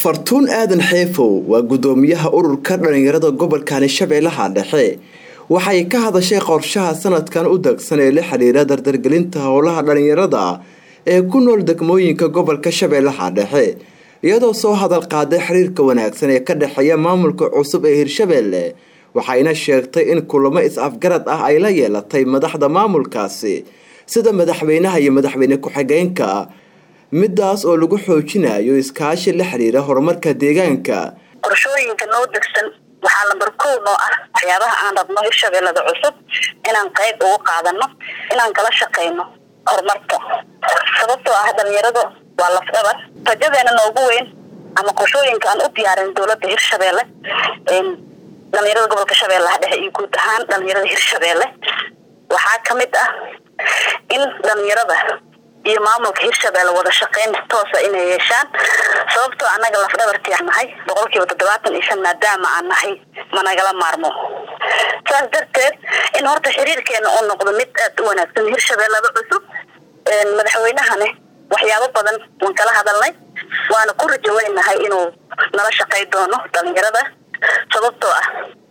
fartuun aadan xeefow waa gudoomiyaha ururka dhalinyarada gobolkani shabeellaha dhexe waxay ka hadashay qorshaha sanadkan u dagsan ee la xiriira dardargelinta howlaha dhalinyarada ee ku nool degmooyinka gobolka shabeellaha dhexe iyadoo soo hadal qaaday xiriirka wanaagsan ee ka dhexeeya maamulka cusub ee hirshabeelle waxayna sheegtay in kulamo is-afgarad ah ay la yeelatay madaxda maamulkaasi sida madaxweynaha iyo madaxweyne ku-xigeenka midaas oo lagu xoojinayo iskaashi la xiriira horumarka deegaanka qorshooyinka noo degsan waxaa lambar kow noo ah waxyaabaha aan rabno hirshabeellada cusub inaan qayb ugu qaadano inaan kala shaqayno horumarka sababtoo ah dhalinyaradu waa lafdhabar rajadeena noogu weyn ama qorshooyinka aan u diyaarin dowladda hirshabeelle dhalinyarada gobolka shabeellaha dhexe iyo guud ahaan dhalinyarada hirshabeelle waxaa kamid ah in dhalinyarada iyo maamulka hirshabeelle wada shaqeyn toosa inay yeeshaan sababtoo annaga lafdhabartii aan nahay boqol kiiba toddobaatan iyo shan maadaama aan nahay managala maarmo saas darteed in horta xiriirkeena uu noqdo mid aada u wanaagsan hirshabeellada cusub madaxweynahane waxyaabo badan waan kala hadalnay waana ku rajaweynahay inuu nala shaqey doono dhalinyarada sababtoo ah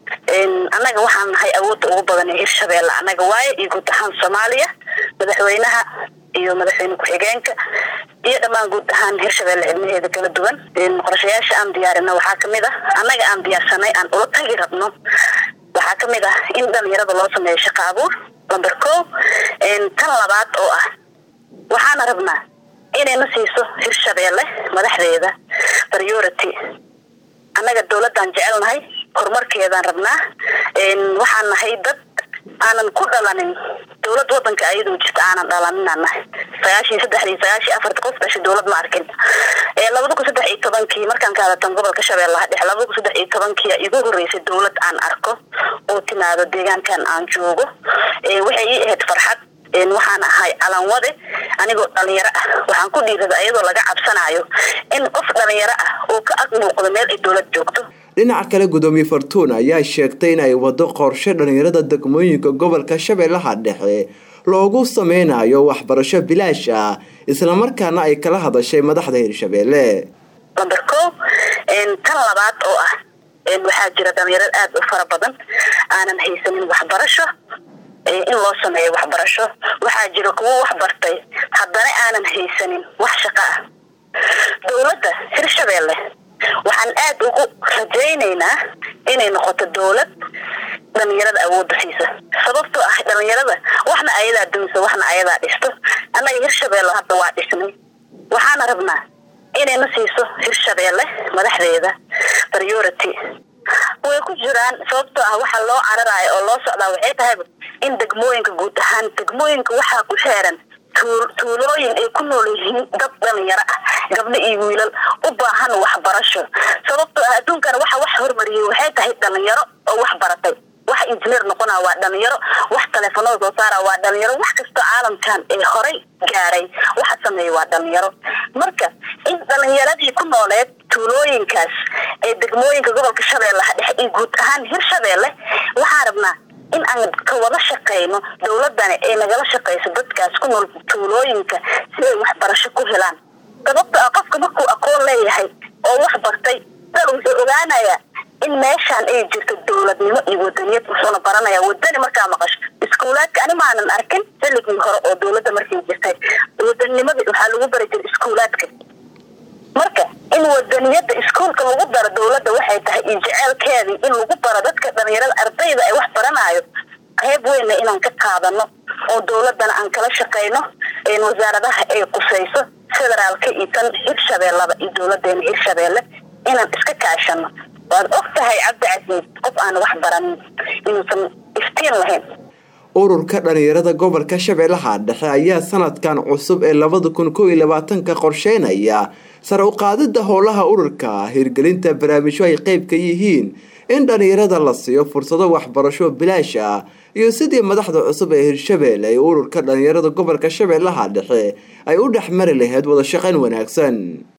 annaga waxaan nahay awoodda ugu badan ee hirshabeelle annaga waaye iyo guud ahaan soomaaliya madaxweynaha iyo madaxweyne ku-xigeenka iyo dhammaan guud ahaan hirshabeelle cilmaheeda kala duwan qorshayaasha aan diyaarino waxaa kamid ah annaga aan diyaarsanay aan ula tagi rabno waxaa kamid ah in dhalinyarada loo sameeyo shaqo abuur lamber ko tan labaad oo ah waxaana rabnaa inayna siiso hirshabeelle madaxdeeda priority annaga dowladaan jecelnahay horumarkeedaan rabnaa waxaan nahay dad aanan ku dhalanin dowlad wadanka ayadoo jirta aanan dhalaninaan nahay sagaashiyo saddexdii sagaashiyo afarta qof dhashay dowlad ma arkin labada kun saddex iyo tobankii markaan ka hadatan gobolka shabeellaha dhexe labada kun saddex iyo tobankii igu horeysay dowlad aan arko oo timaado deegaankan aan joogo waxay ii ahayd farxad waxaan ahay calanwade anigoo dhalinyaro ah waxaan ku dhiirada iyadoo laga cabsanayo in qof dhalinyaro ah uu ka ag muuqdo meel ay dowlad joogto dhinaca kale gudoomiye fartuun ayaa sheegtay in ay wado qorshe dhalinyarada degmooyinka gobolka shabeellaha dhexe loogu sameynayo waxbarasho bilaash ah islamarkaana ay kala hadashay madaxda hirshabeelle lamber ko tan labaad oo ah waxaa jira dhalinyaro aada u fara badan aanan haysanin waxbarasho in loo sameeyo waxbarasho waxaa jira kuwo wax bartay haddana aanan haysanin wax shaqo ah dowladda hirshabeelle waxaan aada ugu rajaynaynaa inay noqoto dowlad dhalinyarada awoodda siisa sababtoo ah dhalinyarada waxna ayadaa dumisa waxna ayadaa dhisto annaga hirshabeelle hadda waa dhisnay waxaana rabnaa inayna siiso hirshabeelle madaxdeeda priority way ku jiraan sababtoo ah waxaa loo cararayo oo loo socdaa waxay tahayba in degmooyinka guud ahaan degmooyinka waxaa ku xeeran tuulooyin ay ku nool yihiin dad dhalinyaro ah gabdho iyo wiilal u baahan waxbarasho sababtoo ah adduunkana waxa wax hormariyay waxay tahay dhalinyaro oo wax baratay wax injineer noqona waa dhalinyaro wax taleefanada soo saara waa dhalinyaro wax kastoo caalamkan ee horay gaaray waxa sameeya waa dhalinyaro marka in dhalinyaradii ku nooleed tuulooyinkaas ee degmooyinka gobolka shabeellaha dhexe iyo guud ahaan hirshabeelle waxaan rabnaa in aan ka wada shaqayno dowladani ay nagala shaqayso dadkaas ku nool tuulooyinka si ay waxbarasho ku helaan sababto ah qofka markuu aqoon leeyahay oo wax bartay dal wuxuu ogaanayaa in meeshaan ay jirto dowladnimo iyo wadaniyad wuxuuna baranayaa wadani markaa maqasho iskuulaadka ani maanan arkin xilligii hore oo dowladda markay jirtay wadanimada waxaa lagu bari jiray iskuulaadka marka in wadaniyada iskuolka lagu daro dowladda waxay tahay iyo jeceelkeedii in lagu baro dadka dhalinyarada ardayda ay wax baranayo qayb weynna inaan ka qaadano oo dowladana aan kala shaqayno wasaaradaha ay qusayso federaalka iyo tan hirshabeellada iyo dowladeena hirshabeelle inaan iska kaashano waad og tahay cabdicasiis qof aan wax baranin inuusan iftiin lahayn ururka dhalinyarada gobolka shabeellaha dhexe ayaa sanadkan cusub ee labada kun kow iyo labaatanka qorsheynaya sare u qaadida howlaha ururka hirgelinta barnaamijyo ay qeyb ka yihiin in dhalinyarada la siiyo fursado waxbarasho bilaash ah iyo sidii madaxda cusub ee hirshabeelle ee ururka dhalinyarada gobolka shabeellaha dhexe ay u dhexmari lahayd wada shaqayn wanaagsan